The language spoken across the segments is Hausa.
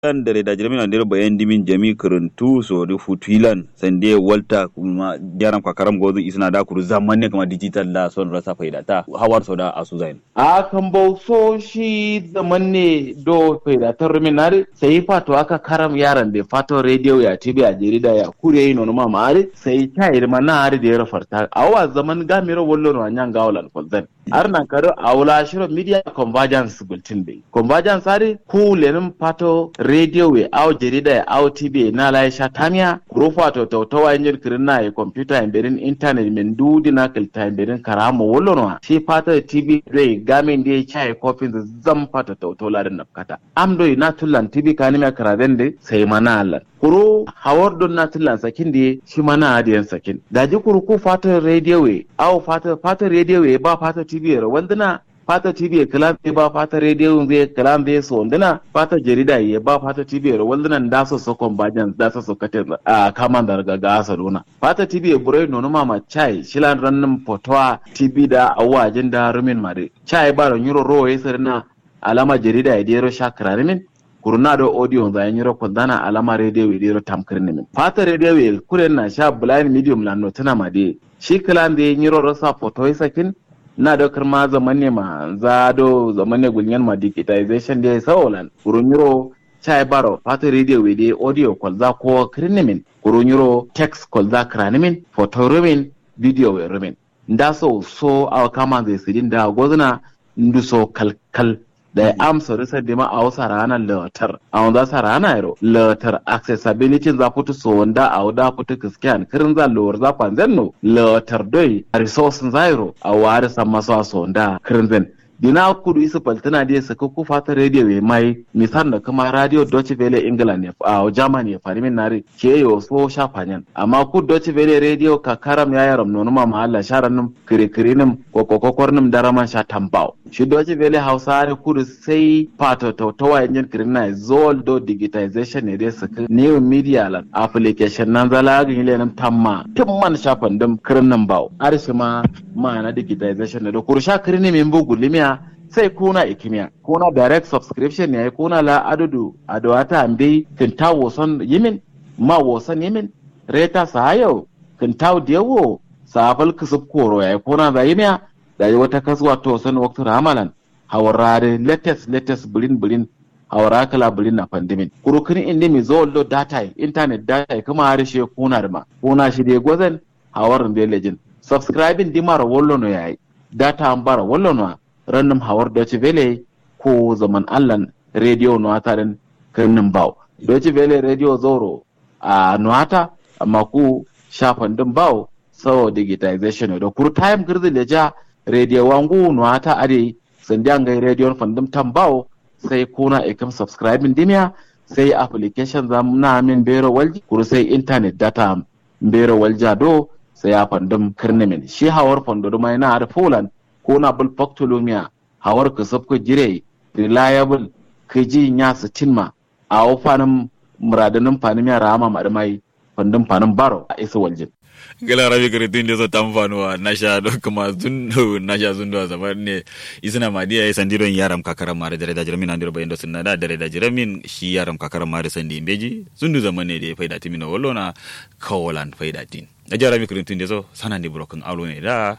kan dare da jirmin andir bayan dimin jami kuruntu so di futuilan sande walta kuma jaram kakaram gozu isna da kuru zaman ne kuma digital da son rasa faida ta hawar so da asu zain a kan so shi zaman ne do faida ta ruminari sai fato aka karam yaran da fato radio ya tibi a jarida ya kure yi nonu mama ari sai ta yi na ari da ya rafarta awa zaman gamiro wallo no anyan gawalan falzan arna karo awla shiro media convergence bulletin be convergence ari ku lenin fato radio we aw jarida ya aw tv na la sha tamia rufa to to to wa injin kirin na ya computer en berin internet men dudi na kilta en berin karamo wallo no shi fato tv re gamin da ya chai kofin zan fata to to larin nafkata amdo na tullan tv kanime karaden de sai mana Allah kuro hawar don na tullan sakin da shi mana adiyan sakin daji kuru ku fata radio we aw fata fata radio we ba fata tv ra wandana fata tv kalam be ba fata radio be kalam be so wandana fata jarida ye ba fata tv ra wandana da so so kon bajan da so so kate a kaman da ga gasa dona fata tv bure no mama chai shilan rannin potwa tv da awajin da rumin mare chai ba ran yuro ro yesarna alama jarida ya dero shakra min kurna do audio za yin yiro kondana alama radio we dero tamkir min fata radio we kuren na sha blind medium la no tana made shi kalan da yin yiro rasa photo sakin na da karma zaman ne ma za do zaman ne gulnyan ma digitization da sawolan kurun yiro chai baro fata radio we de audio kwalza ko kirnimin kurun yiro text kwalza kranimin photo rumin video we rumin nda so so awa kama zai sidin da gozuna ndu so kalkal da ya amsa risa da ma a wasa ranar latar a wanda sa rana yaro latar accessibility za fito so wanda a wada fito kiskiyan kirin za lowar za kwanzen no latar doi resources zairo a wari san masu so wanda kirin zen dina kudu isa paltina da saka ku fata radio ya mai misal da kuma radio Deutsche Welle England a Germany ya fari min nare ke yo so shafanyan amma ku Deutsche Welle radio ka karam ya yaram nono ma mahalla sharan num kire kire num ko ko kokor num daraman sha tambao shi Deutsche Welle Hausa ne kudu sai fata to to wa yin kire na zol do digitization ne dai saka new media lan application nan zala ga ile nan tamma timman shafan dum kirin nan bawo arshi ma ma na digitization ne da kursha kire ne min bugu limiya sai kuna ikimiya kuna direct subscription ne kuna la adudu adawata ambe kinta woson yimin ma woson yimin reta sahayo kinta dewo safal kisub koro ya kuna da yimiya da yi wata kasuwa to san waktu ramalan hawarare latest latest bulin bulin hawara kala bulin na pandemin kurukin indi mi zo lo data internet data kuma harshe kuna ma kuna shi de gozan hawarin da lejin subscribing dimara wollo no yayi data ambara wollo no rannum hawar Deutsche Welle ko zaman allan radio nuwata den kirnin bau Deutsche Welle radio zoro a nuwata amma ku shafan din bau sau digitization da kur time girzi da ja radio wangu nuwata ade sun gai radio fandim tan bau sai kuna ikam subscribing dimiya sai application za na min bero walji kur sai internet data bero walja do sai ya fandim kirnimin shi hawar fando mai na da Poland ko na bul factolomia hawar ka sabko jire reliable ka ji nya su cinma a wafanin muradanin fanin ya rama mai fandin fanin baro a isa waljin gala rabi kare tun da ta amfanuwa na sha don kuma zundu na sha zundu a zamar ne isina madiya ya sandiron yaram kakaran mare da da jiramin andir bayan da sunna da da da jiramin shi yaram kakaran mare sandi imbeji zundu zaman ne da ya faida timina wallo na kawalan faida tin a jara mi kirin tun da so sana ne burokin alo ne da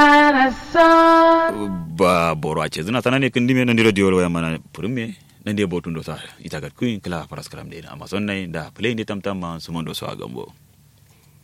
ba boro a ce zina sana ne kin dime nan diro diyo ya mana purume nan dai botun do sa ita ga kuin kala paraskram de na amazon nai da play ne tamtam ma sumondo so a gambo